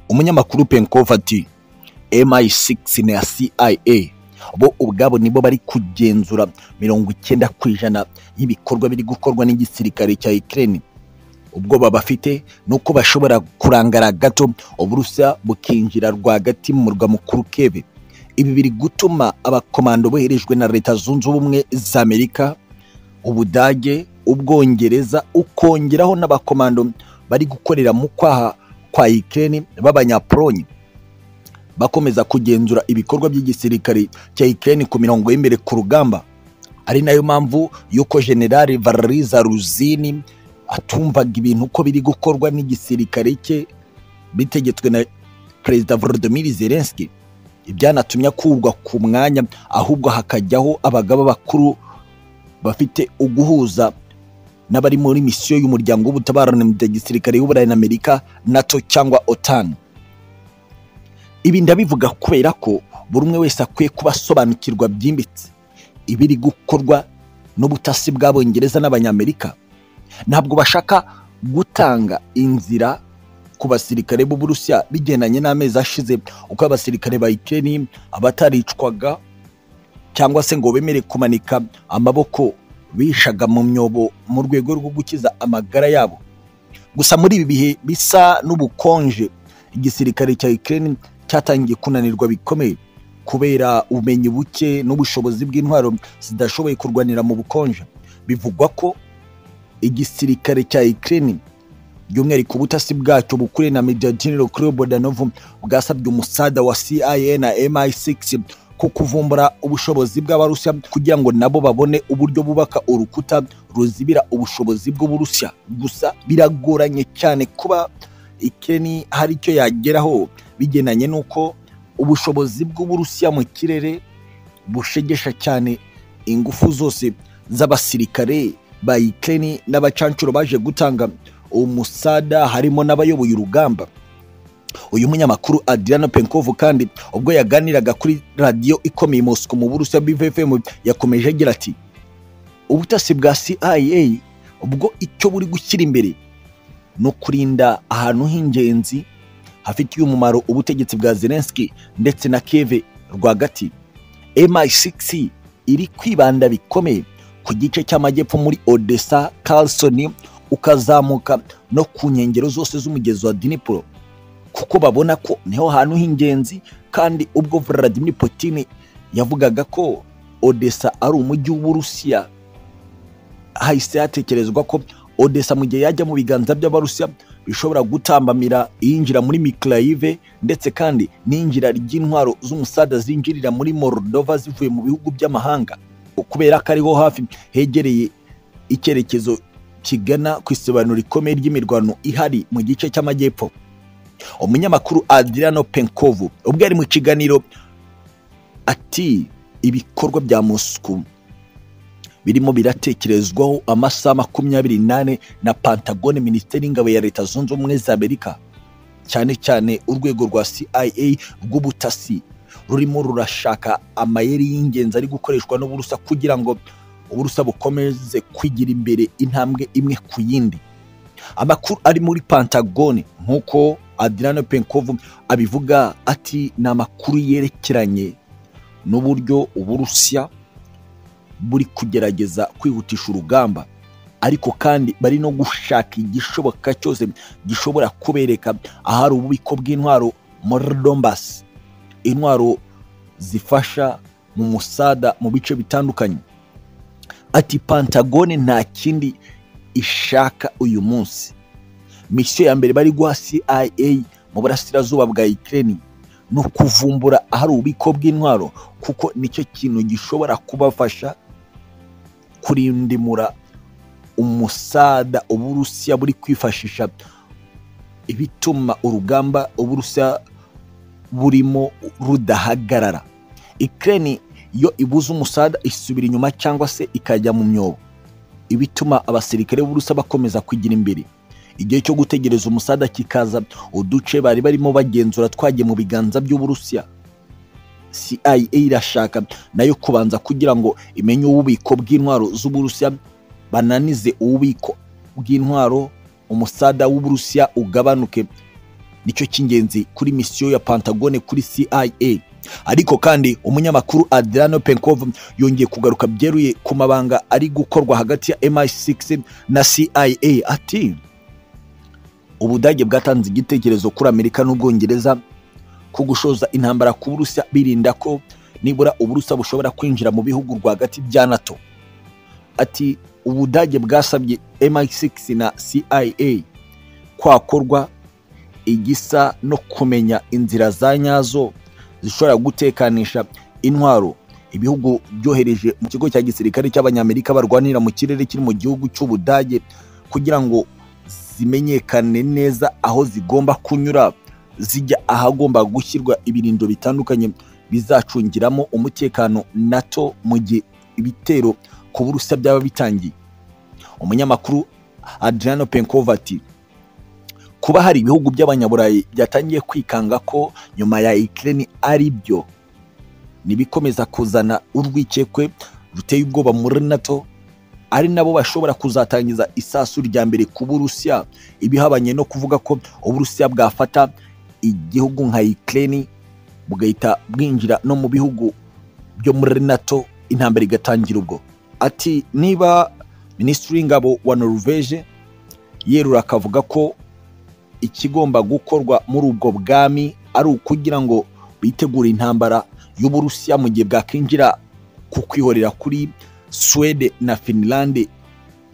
umunyamakuru Penkov ati MI6 na CIA bo ubwabo nibo bari kugenzura mirongo icyenda ku ijana y'ibikorwa biri gukorwa n'igisirikare cya Ukraine ubwoba bafite ni uko bashobora kurangara gato uburusiya bukinjira rwagati mu murwa mukuru keve ibi biri gutuma abakomando boherejwe na leta zunze ubumwe za amerika ubudage ubwongereza ukongeraho n'abakomando bari gukorera mu kwaha kwa ukraine b'abanyapolonye bakomeza kugenzura ibikorwa by'igisirikare cya ukraine ku mirongo y'imbere ku rugamba ari nayo mpamvu y'uko generali valeri zaruzini atumvaga ibintu uko biri gukorwa n'igisirikare cye bitegetswe na perezida volodymyr zelensky ibyanatumye akurwa ku mwanya ahubwo hakajyaho abagaba bakuru bafite uguhuza n'abari muri misiyo y'umuryango w'ubutabarane mu bya gisirikare y'uburayi na amerika nato cyangwa otan ibi ndabivuga kubera ko buri umwe wese akwiye kuba asobanukirwa byimbitse ibiri gukorwa n'ubutasi bw'abongereza n'abanyamerika ntabwo bashaka gutanga inzira ku basirikare b'uburusiya bigendanye n'amezi ashize uko abasirikare ba ikeni abataricwaga cyangwa se ngo bemere kumanika amaboko bishaga mu myobo mu rwego rwo gukiza amagara yabo gusa muri ibi bihe bisa n'ubukonje igisirikare cya ikeni cyatangiye kunanirwa bikomeye kubera ubumenyi buke n'ubushobozi bw'intwaro zidashoboye kurwanira mu bukonje bivugwa ko igisirikare cya Ukraine by'umwihariko ubutasi bwacyo bukuriye na Major General Kirill Bodanov bwasabye umusada wa CIA na MI6 ko kuvumbura ubushobozi bw'abarusiya kugira ngo nabo babone uburyo bubaka urukuta ruzibira ubushobozi bw'uburusiya gusa biragoranye cyane kuba Ukraine hari icyo yageraho bigenanye n'uko ubushobozi bw'uburusiya mu kirere bushegesha cyane ingufu zose z'abasirikare ba Ukraine n'abacancuro baje gutanga umusada harimo n'abayoboye urugamba uyu munyamakuru Adriano Penkov kandi ubwo yaganiraga kuri radiyo ikomeye Moscow mu Burusiya BVFM yakomeje agira ati ubutasi bwa CIA ubwo icyo buri gushyira imbere no kurinda ahantu h'ingenzi hafitiye umumaro ubutegetsi bwa Zelensky ndetse na Kiev rwagati MI6 iri kwibanda bikomeye ku gice cy'amajyepfo muri odessa carlson ukazamuka no ku nkengero zose z'umugezi wa dinipuro kuko babona ko niho hantu h'ingenzi kandi ubwo vladimir putin yavugaga ko odessa ari umujyi w'uburusiya hahise hatekerezwa ko odessa mu gihe yajya mu biganza by'abarusiya bishobora gutambamira iyinjira muri mikirayive ndetse kandi n'injira ry'intwaro z'umusada zinjirira muri morodova zivuye mu bihugu by'amahanga kubera ko ariho hafi hegereye icyerekezo kigana ku isobanuro rikomeye ry'imirwano ihari mu gice cy'amajyepfo umunyamakuru Adriano Penkovu ubwo yari mu kiganiro ati ibikorwa bya Moscow birimo biratekerezwaho amasaha makumyabiri nane na Pantagone Minisiteri y'Ingabo ya Leta Zunze Ubumwe za Amerika cyane cyane urwego rwa CIA rw'ubutasi rurimo rurashaka amayeri y'ingenzi ari gukoreshwa n'uburusa kugira ngo uburusa bukomeze kwigira imbere intambwe imwe ku yindi amakuru ari muri pantagone nk'uko adirano penkov abivuga ati ni amakuru yerekeranye n'uburyo uburusiya buri kugerageza kwihutisha urugamba ariko kandi bari no gushaka igishoboka cyose gishobora kubereka ahari ububiko bw'intwaro muri dombasi intwaro zifasha mu musada mu bice bitandukanye ati pantagone nta kindi ishaka uyu munsi misiyo ya mbere bari guha cia mu burasirazuba bwa ukraine ni ukuvumbura ahari ububiko bw'intwaro kuko nicyo kintu gishobora kubafasha kurindimura umusada uburusiya buri kwifashisha ibituma urugamba uburusiya burimo rudahagarara Ukraine iyo ibuze umusada isubira inyuma cyangwa se ikajya mu myobo ibituma abasirikare b'uburusa bakomeza kugira imbere igihe cyo gutegereza umusada kikaza uduce bari barimo bagenzura twagiye mu biganza by'uburusiya CIA irashaka nayo kubanza kugira ngo imenye ububiko bw'intwaro z'uburusiya bananize ububiko bw'intwaro umusada w'uburusiya ugabanuke nicyo cy'ingenzi kuri misiyo ya Pantagone kuri CIA ariko kandi umunyamakuru Adriano Penkov yongeye kugaruka byeruye ku mabanga ari gukorwa hagati ya MI6 na CIA ati Ubudage bwatanze igitekerezo kuri Amerika n'Ubwongereza ku gushoza intambara ku Burusiya birinda ko nibura Uburusiya bushobora kwinjira mu bihugu rwagati bya NATO ati Ubudage bwasabye MI6 na CIA kwakorwa igisa no kumenya inzira za nyazo zishobora gutekanisha intwaro ibihugu byohereje mu kigo cya gisirikare cy'abanyamerika barwanira mu kirere kiri mu gihugu cy'ubudage kugira ngo zimenyekane neza aho zigomba kunyura zijya ahagomba gushyirwa ibirindo bitandukanye bizacungiramo umutekano nato mu gihe ibitero ku burusiya byaba bitangiye umunyamakuru adriano penkov ati kuba hari ibihugu by'abanyaburayi byatangiye kwikanga ko nyuma ya Ukraine ari byo nibikomeza kuzana urwikekwe ruteye ubwoba muri NATO ari nabo bashobora kuzatangiza isasu rya mbere ku Burusiya ibihabanye no kuvuga ko Uburusiya bwafata igihugu nka Ukraine bugahita bwinjira no mu bihugu byo muri NATO intambara igatangira ubwo ati niba Minisitiri w'Ingabo wa Norvege yerura akavuga ko ikigomba gukorwa muri ubwo bwami ari ukugira ngo bitegure intambara y'uburusiya mu gihe bwakwinjira ku kwihorera kuri Swede na Finland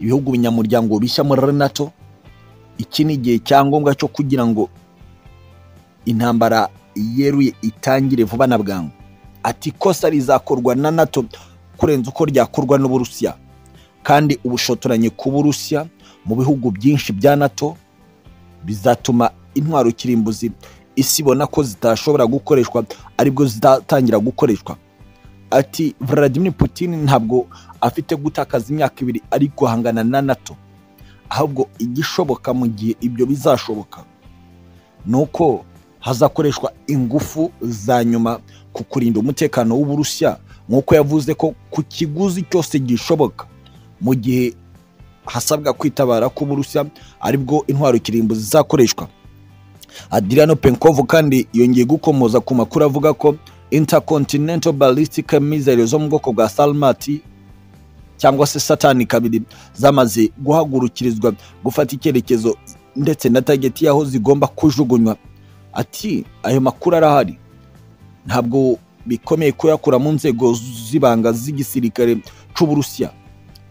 ibihugu binyamuryango bishya muri NATO iki ni igihe cyangombwa cyo kugira ngo intambara yeruye itangire vuba na bwangu ati ikosa rizakorwa na NATO kurenza uko ryakorwa n'uburusiya kandi ubushotoranye ku burusiya mu bihugu byinshi bya NATO bizatuma intwaro kirimbuzi isi ibona ko zitashobora gukoreshwa aribwo zitatangira gukoreshwa ati Vladimir Putin ntabwo afite gutakaza imyaka ibiri ari guhangana na NATO ahubwo igishoboka mu gihe ibyo bizashoboka ni uko hazakoreshwa ingufu za nyuma ku kurinda umutekano w'uburusiya nk'uko yavuze ko ku kiguzi cyose gishoboka mu gihe hasabwa kwitabara k'uburusiya aribwo intwaro kirimbuzi zizakoreshwa adriano penkovu kandi yongeye gukomoza ku makuru avuga ko intercontinental ballistic missile zo mu bwoko bwa salmati cyangwa se satani kabiri zamaze guhagurukirizwa gufata icyerekezo ndetse na tageti y'aho zigomba kujugunywa ati ayo makuru arahari ntabwo bikomeye kuyakura mu nzego z'ibanga z'igisirikare cy'uburusiya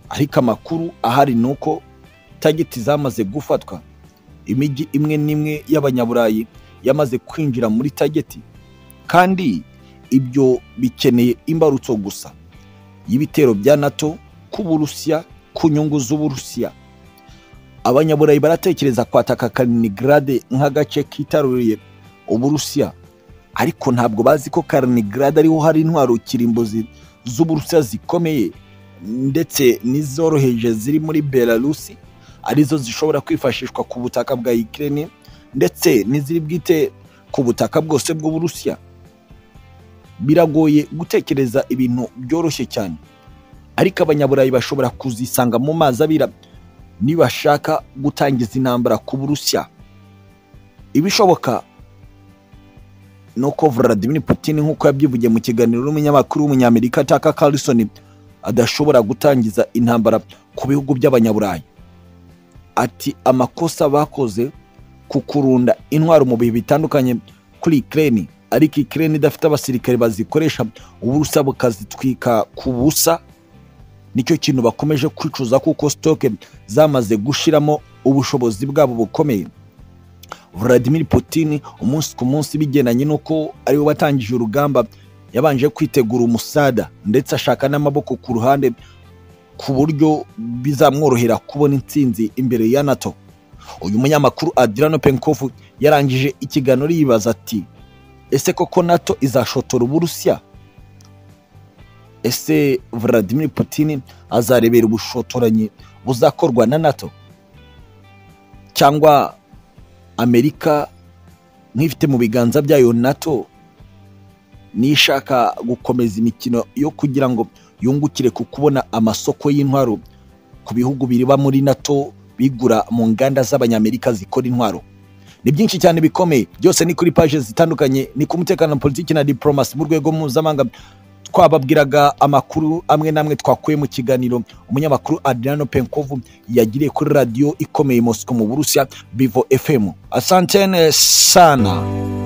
ariko amakuru ahari ni uko tageti zamaze gufatwa imijyi imwe n'imwe y'abanyaburayi yamaze kwinjira muri tageti kandi ibyo bikeneye imbarutso gusa y'ibitero bya nato ku burusiya ku nyungu z'uburusiya abanyaburayi baratekereza kwataka kaliningrade nk'agace kitaruye uburusiya ariko ntabwo bazi ko kaliningrade ariho hari intwaro kirimbuzi z'uburusiya zikomeye ndetse n'izoroheje ziri muri belarusi arizo zishobora kwifashishwa ku butaka bwa Ukraine ndetse n'iziri bwite ku butaka bwose bw'uburusiya biragoye gutekereza ibintu byoroshye cyane ariko abanyaburayi bashobora kuzisanga mu mazi abira nibashaka gutangiza intambara ku burusiya ibishoboka ni uko Vladimir Putin nk'uko yabyivugiye mu kiganiro n'umunyamakuru w'umunyamerika Tucker Carlson adashobora gutangiza intambara ku bihugu by'abanyaburayi ati amakosa bakoze ku kurunda intwaro mu bihe bitandukanye kuri Ukraine ariko Ukraine idafite abasirikare bazikoresha uburusa bukazitwika ku busa nicyo kintu bakomeje kwicuza kuko stock zamaze gushiramo ubushobozi bwabo bukomeye Vladimir Putin umunsi ku munsi bigendanye n'uko ariwe watangije urugamba yabanje kwitegura umusada ndetse ashaka n'amaboko ku ruhande ku buryo bizamworohera kubona intsinzi imbere ya nato uyu munyamakuru Adriano Penkov yarangije ikiganiro yibaza ati ese koko nato izashotora uburusiya ese Vladimir Putin azarebera ubushotoranyi buzakorwa na nato cyangwa amerika nk'ifite mu biganza byayo nato nishaka gukomeza imikino yo kugira ngo yungukire ku kubona amasoko y'intwaro ku bihugu biriba muri nato bigura mu nganda z'abanyamerika zikora intwaro ni byinshi cyane bikomeye byose ni kuri paje zitandukanye ni ku mutekano politiki na diporomasi mu rwego mpuzamahanga twababwiraga amakuru amwe n'amwe twakuye mu kiganiro umunyamakuru adriano penkovu yagiriye kuri radiyo ikomeye mosiko mu burusiya bivo fm asantene sana